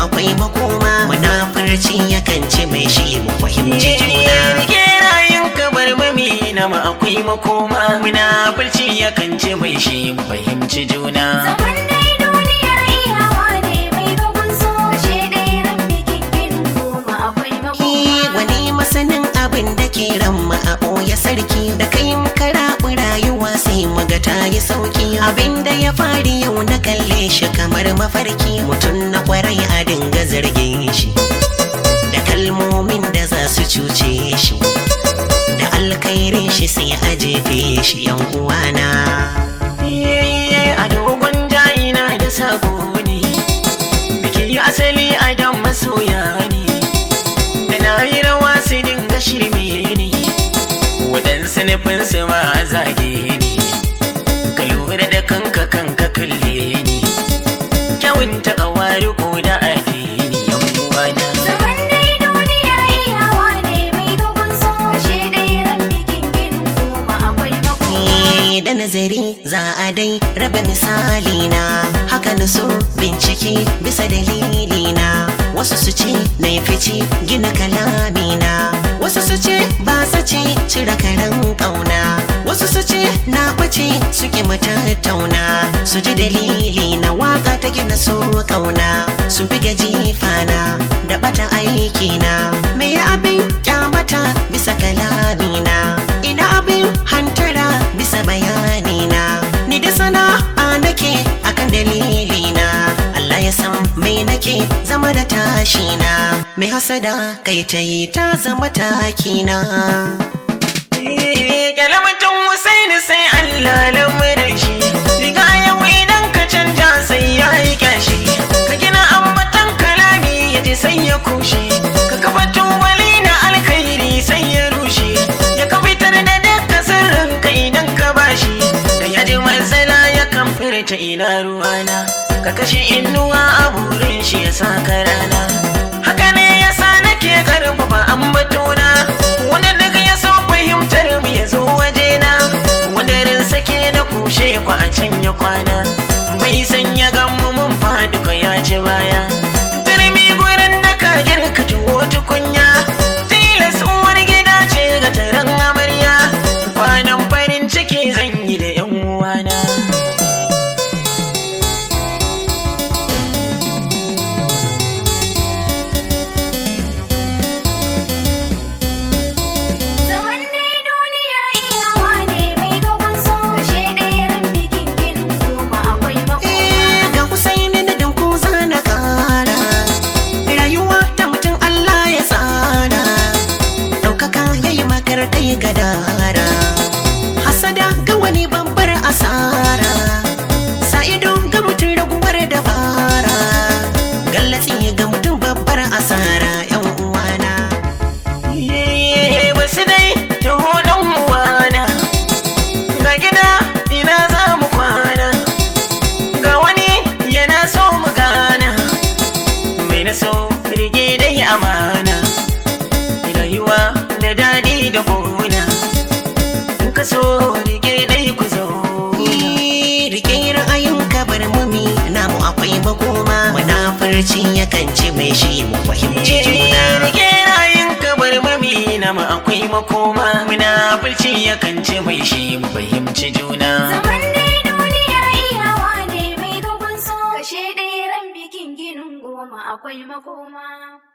akwai makoma munafurci yakan ce mai shi mu fahimci juna Rike rayun kabar mami na ma akwai makoma munafurci yakan ce mai shi mu fahimci juna Zaman dai duniyar iyawa ne mai gaban so Ashe dai ran bikin ginin goma akwai Ki makoma wani masanin abin da ke ramma a ɓoye sarki da kai muka raɓi rayuwa sai muga ta yi sauki abin da ya fari yau na kalle shi kamar mafarki mutum na kwarai a dinga zargin shi da kalmomin da za su cuce shi da alkhairin shi sai a jefe shi yan uwana Yayye a dogon ja'ina da sabo ne Biki asali a dan masoya ne Da na yi rawa su dinga shirme ne Waɗansu nufinsu ma zage ne Ka lura da kanka kanka kalle ne Kyawun ta ƙawari ko da addini yan uwana Zaman dai duniyar iyawa ne mai gaban so Ashe dai ran bikin ginin goma akwai makoma Ni da nazari za a dai raba misali na haka na so bincike bisa dalili na wasu su ce na yi fice gina kalami na wasu su ce ba sace cire karen kauna wasu su ce na ɓace suke matattauna su ji dalili na waka ta gina so kauna sun fi gaji fana da bata aiki na me abin kyamata bisa kalami na ina abin hantara bisa bayani na ni da sana'a nake akan dalili na Allah ya san mai nake zama da tashi na mai hasada kai ta yi ta zama taki na Kyalamutin Hussaini sai Allah lamarin shi Riga yau idan ka canja sai ya yi kyashi Ka gina ambatan kalami ya ji sai ya kushe Ka kafa tubali na alkhairi sai ya rushe Ya ka fitar da dukka sirrin ka idan ka bashi Da ya ji matsala ya kan furta ina ruwana Ka kashe inuwa a burin shi ya sa ka rana Haka ne ya sa nake karfafa ambatona Wanda duk ya so fahimtar mu ya zo wajena Wanda rin sake na kushe ku a can ya kwana Bai san ya gamu mun faduka ya ci baya Turmi gurin da ka girka tuwo tukunya Tilas uwar gida ce ga taron amarya Kwanan farin ciki zan yi da 'yan uwana Zaman dai duniyar iyawa ne mai gaban so Ashe dai ran bikin ginin goma akwai makoma Eh, ga Husaini da danko zana kara rayuwa ta mutum Allah ya tsara ɗaukaka ya yi makar kai gadara hasada ga wani babbar asara sa'ido ga mutum raguwar dabara gallatsi ga mutum babbar asara yan uwana Ye, wasu dai taho dan uwana ga gida ina za mu kwana ga wani yana so mu gana mai na so rige dai amana rayuwa da daɗi da gona in ka so rige dai ku zo rike ra'ayin kabar mumi namu akwai makoma munafurci yakan ce mai shi mu fahimci juna Rike rayin kabar mami na ma akwai makoma munafurci yakan ce mai shi mu fahimci juna Zaman dai duniyar iyawa ne mai gaban so Ashe dai ran bikin ginin goma akwai makoma